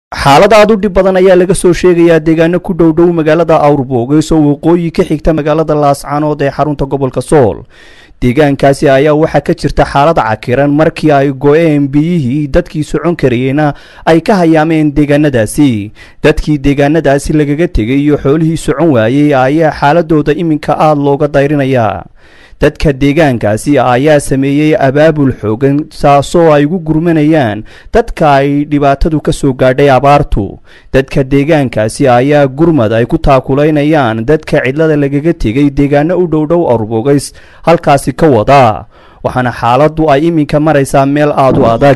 xaalad aad u dhib badan ayaa laga soo sheegayaa deegaano ku dhow dhow magaalada awrboogeyso waqooyi ka xigta magaalada laascaanood ee xarunta gobolka sool deegaankaasi ayaa waxaa ka jirta xaalad cakiran markii ay go-een biyihii dadkii socon karayeyna ay ka hayaameen deegaanadaasi dadkii deegaanadaasi lagaga tegay iyo xoolihii socon waayey ayaa xaaladooda iminka aada looga dayrinayaa dadka deegaankaasi ayaa sameeyey abaabul xoogan saasoo ay ugu gurmanayaan dadka ay dhibaatadu ka soo gaadhay abaartu dadka deegaankaasi ayaa gurmad ay ku taakulaynayaan dadka cidlada lagaga tegay deegaano u dhowdhow awrbogays halkaasi ka wada waxaana xaaladdu ay iminka maraysaa meel aada u adag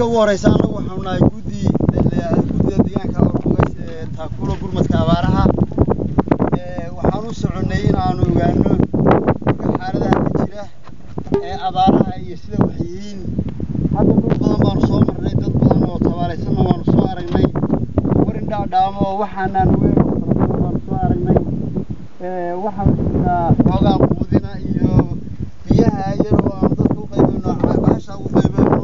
ee abaaraha iyo sida wax yihiin hadda dhul badan baanu soo marnay dad badan oo tabaalaysanna waanu soo aragnay warin dhaadhaamo oo waxaanaan weyn oo fara badan baanu soo aragnay waxaanu jirnaa xoogaa quudina iyo biyaha iyadoo aanu dadka u qaybino bahasha ugu qaybino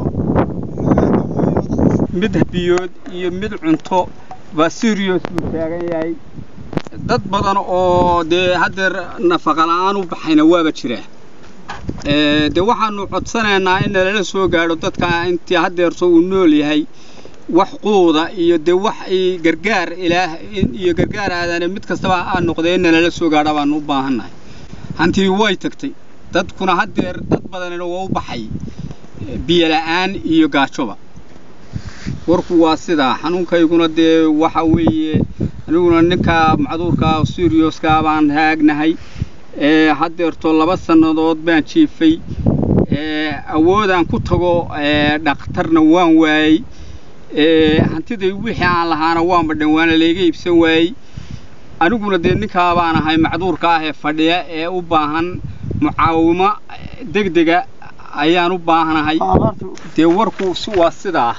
mid biyood iyo mid cunto baa serious buu taagan yahay dad badan oo dee haddeer nafaqa la-aan u baxayna waaba jiraa dee waxaanu codsanaynaa in nalala soo gaadho dadka intii haddeerto uu nool yahay wax quuda iyo dee wax gargaar ilaah iyo gargaar aadaane mid kastaba aa noqdee in nalala soo gaadho baanu u baahannahay hantii way tagtay dadkuna haddeer dad badanina waa u baxay biyo la'aan iyo gaajoba warku waa sidaa xanuunkayguna dee waxa weeye aniguna ninka macduurka sirioska baan taagnahay haddeerto laba sannadood baan jiifay awoodaan ku tago dhakhtarna waan waayey hantiday wixii aan lahaana waanba dhan waana layga iibsan waayey aniguna dee ninkaa baan ahay macduurka ah ee fadhiya ee u baahan mucaawimo degdega ayaan u baahanahay dee warku waa sidaa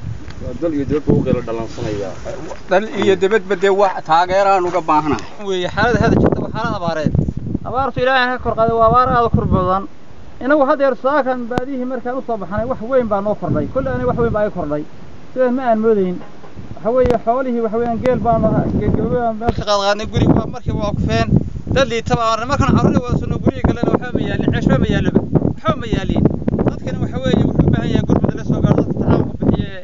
dal iyo dibadba dee taageeraan uga baahanahay xaalada hada jirta waa xaalad abaareed abaartu ilaahay ka kor qaaday waa abaar aada kor badan inagu haddeer saakan baadihii markaan usoo baxnay wax weyn baa noo kordhay kolle aniga wax weyn baa ii kordhay sidaas ma aan moodayn waxa weeye xoolihii waxa weeyaan geel baanu geelgababaan meesha qaadqaadnay guri waa markiiba waa kufeen dad liitaba aan markaan carruurda wada soo guriga galena waxba ma yaalin ceeshba ma yaaloba waxba ma yaaliin dadkana waxa weeye wuxuu u baahan yahay gurmada la soo gaaro dadka tacaawunka bixiye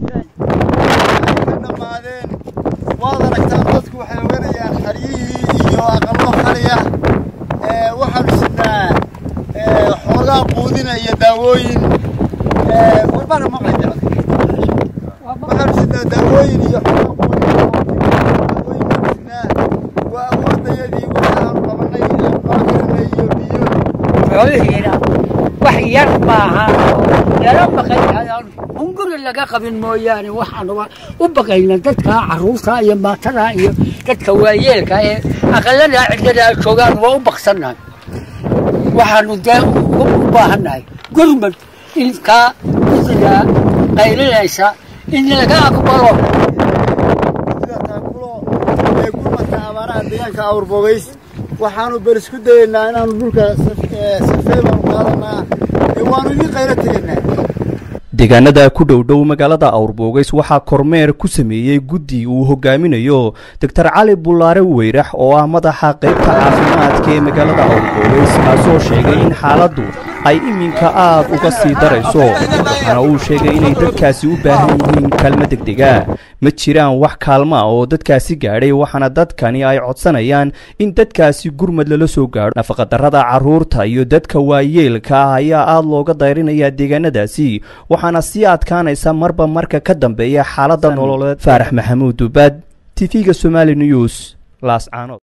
dhammaadeen waad aragtaan dadku waxay oganayaan xaryihii iyo aqallo xaliya waxaanu sidnaa xoogaa quudina iyo daawooyin warbana maqlayda waxaanu sidnaa daawooyin iyo xoogaa quudina daawooyin baanu sidnaa waa awoodayadii wixii aanu qabanay noo karinay iyo biyo xoolihiina wax yar maaha yaro baqayaan hunguri laga qabin mooyaane waxaanuba u baqayna dadka carruurta iyo maatada iyo dadka waayeelka ee aqalada cidlada joogaan waa u baqsannahay waxaanu dee u baahannahay gurmad inkaa gudida qaylinaysa in laga aqbalo sida taakulo ee gurmadka abaaraha deegaanka awrbogays waxaanu bal isku dayaynaa inaanu dhulka safee baanu qaadanaa ee waanu idin qaylo tegaynaa deegaanada ku dhow dhow magaalada awrbogays waxaa kormeer ku sameeyey guddi uu hogaaminayo doctor cali bullaare weyrax oo ah madaxa qaybta caafimaadka ee magaalada awrbogays kaasoo sheegay in xaaladdu ay iminka aad uga sii darayso waxaana uu sheegay inay dadkaasi u baahan yihiin kaalmo degdega ma jiraan wax kaalma oo dadkaasi gaadhay waxaana dadkani ay codsanayaan in dadkaasi gurmad lala soo gaadho nafaqadarrada carruurta iyo dadka waayeelka ah ayaa aada looga dayrinayaa deegaanadaasi waxaana sii adkaanaysa marba marka ka dambeeya xaaladda nololeed faarax maxamuud dubaad tv-ga somali news laascaanood